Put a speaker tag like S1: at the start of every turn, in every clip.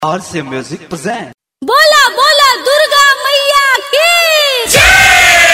S1: RC Music present.
S2: बोला बोला दुर्गा मैया की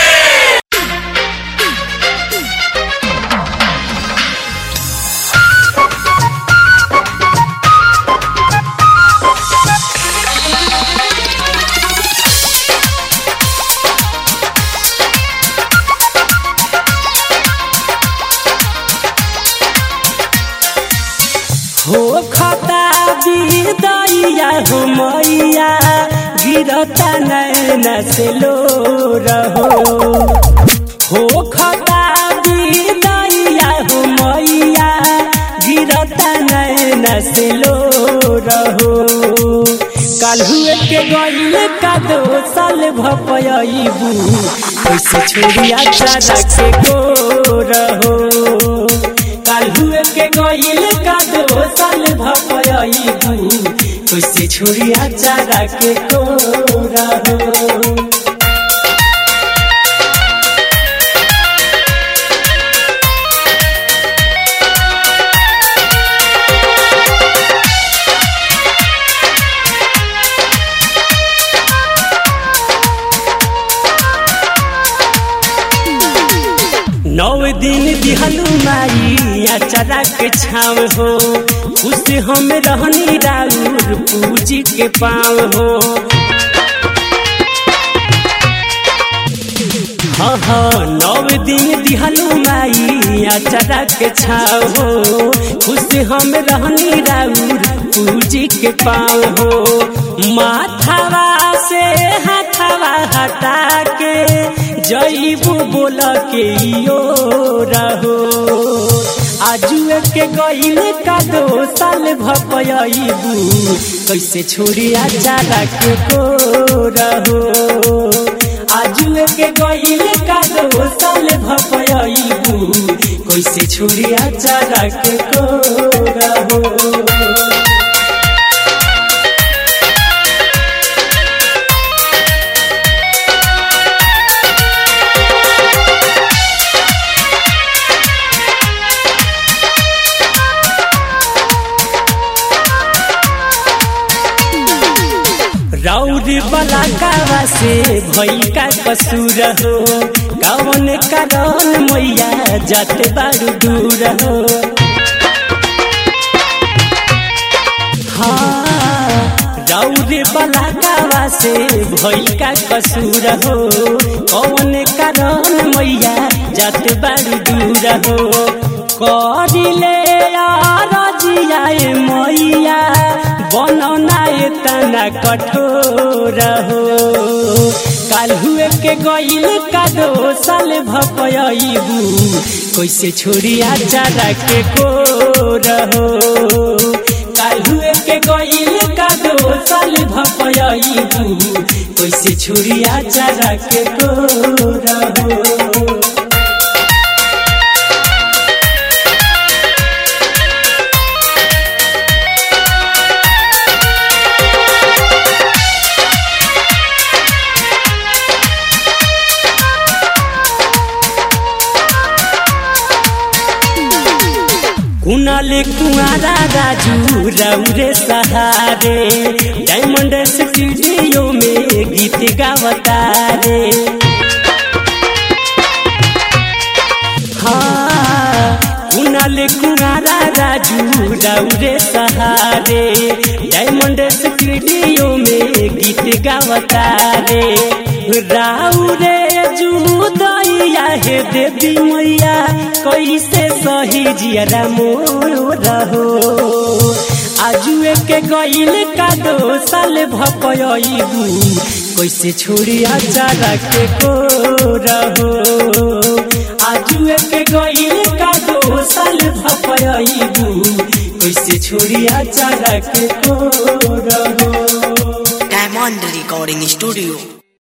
S3: हो खता बिदैया हो मैया गिरता नैन से लो रहो हो खता बिदैया हो मैया गिरता नैन से लो रहो काल्हुए के गईल का दो साल भपयबू कैसे छोड़िया चारा के को रहो काल्हुए के गईल का दो साल भपयबू कैसे छोड़िया चारा के को रहो नौ दिन दिहलू माई अचरा के छाव हो खुश हम रहनी राउर पूजी के पाव हो हाँ हाँ नौ दिन दिहलू माई अचरा के छाव हो खुश हम रहनी राउर पूजी के पाव हो माथावा से हाथावा हटा के जईबू बोल के यो रहो आजुए के गईल का दो साल भपयबू कैसे छोड़ी चारा के को रहो आजुए के गईल का दो साल भपयबू कैसे छोड़ी चारा के को रहो राउरी बला कावा से भई का कसूर हो कौन कारण मैया जाते बारू दूर हो हाँ राउरी बला कावा से भई का कसूर हो कौन कारण मैया जाते बारू दूर हो करिले रजियाए मैया बनौना तना कठोर हो काल्हुए के गईल का दो साल भपयबू कैसे छोड़िया चारा के को रहो काल्हुए के गईल का दो साल भपयबू कैसे छोड़िया चारा के को रहो कुनाल कुआरा राजू रौरे सहारे डायमंड स्टूडियो में गीत गावता रे हाँ कुनाल कुआरा राजू रौरे सहारे डायमंड स्टूडियो में गीत गावता रे राउरे जुदैया हे देवी मैया कैसे सही जियरा मोर रहो आजुए के गईल का दो साल भपयबू कैसे छोड़िया चारा के को रहो आजुए के गईल का दो साल भपयबू कैसे छोड़िया चारा के को रहो
S4: Diamond Recording Studio.